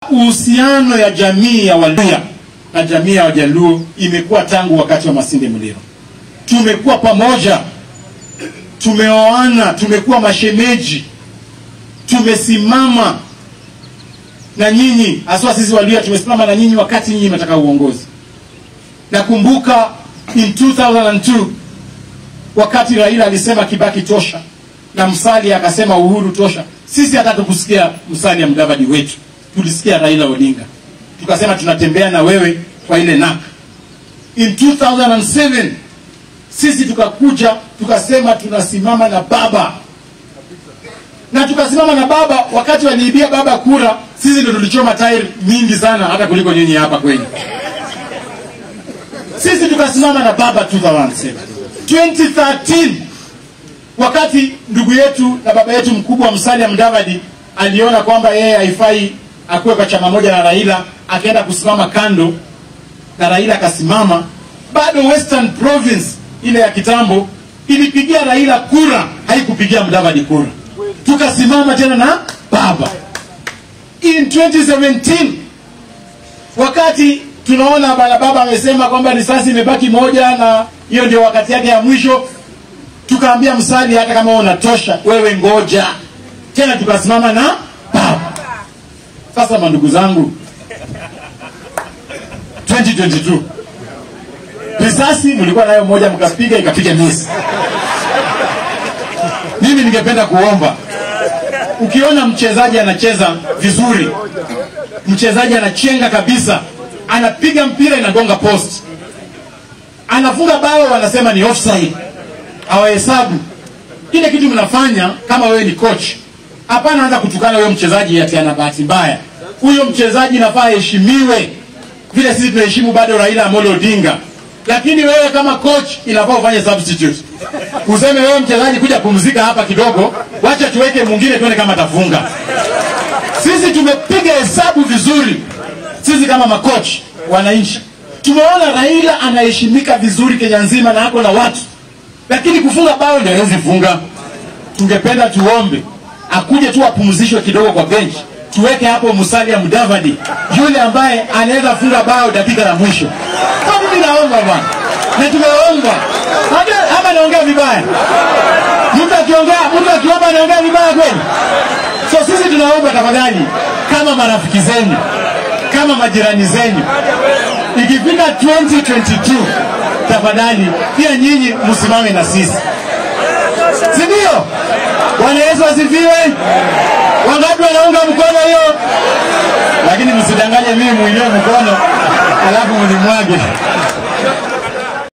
Uhusiano ya jamii ya Waluya na jamii ya Wajaluo imekuwa tangu wakati wa Masinde Muliro. Tumekuwa pamoja, tumeoana, tumekuwa mashemeji, tumesimama na nyinyi, haswa sisi Waluya tumesimama na nyinyi wakati nyinyi mnataka uongozi. Nakumbuka in 2002 wakati Raila alisema Kibaki tosha na Musalia akasema Uhuru tosha, sisi hata tukusikia Musalia Mudavadi wetu, tulisikia Raila Odinga, tukasema tunatembea na wewe kwa ile NAK. In 2007 sisi tukakuja tukasema tunasimama na baba na tukasimama na baba. Wakati waliibia baba kura, sisi ndio tulichoma tairi mingi sana, hata kuliko nyinyi hapa kwenye. Sisi tukasimama na baba 2007. 2013 wakati ndugu yetu na baba yetu mkubwa Musalia Mudavadi aliona kwamba yeye haifai akuwe kwa chama moja na Raila, akaenda kusimama kando na Raila akasimama. Bado Western Province ile ya kitambo ilipigia Raila kura, haikupigia Mudavadi kura. Tukasimama tena na baba. In 2017 wakati tunaona bana baba amesema kwamba risasi imebaki moja na hiyo ndio wakati yake ya mwisho, tukaambia Musalia, hata kama unatosha wewe ngoja tena, tukasimama na baba. Sasa mandugu zangu, 2022 risasi mlikuwa nayo moja, mkapiga ikapiga miss. Mimi ningependa kuomba, ukiona mchezaji anacheza vizuri, mchezaji anachenga kabisa, anapiga mpira inagonga post, anafunga bao, wanasema ni offside, hawahesabu kile kitu mnafanya. Kama wewe ni coach, hapana anza kutukana huyo mchezaji ati ana bahati mbaya. Huyo mchezaji nafaa aheshimiwe vile sisi tunaheshimu bado Raila Amolo Odinga, lakini wewe kama coach inafaa ufanye substitute, useme wewe mchezaji, kuja pumzika hapa kidogo, wacha tuweke mwingine tuone kama atafunga. Sisi tumepiga hesabu vizuri, sisi kama makoch wananchi tumeona Raila anaheshimika vizuri Kenya nzima na ako na watu, lakini kufunga bao ndio hawezi funga. Tungependa tuombe akuje tu apumzishwe kidogo kwa bench, tuweke hapo Musalia Mudavadi, yule ambaye anaweza funga bao dakika la mwisho. Kwa mimi naomba bwana, na tumeomba Hata- ama naongea vibaya? Mtu akiongea, mtu akiomba anaongea vibaya kweli? So sisi tunaomba tafadhali, kama marafiki zenu, kama majirani zenu, ikifika 2022 tafadhali pia nyinyi msimame na sisi, si ndio? Bwana Yesu asifiwe. Wangapi wanaunga mkono hiyo? Lakini msidanganye mimi muinue mkono alafu mnimwage.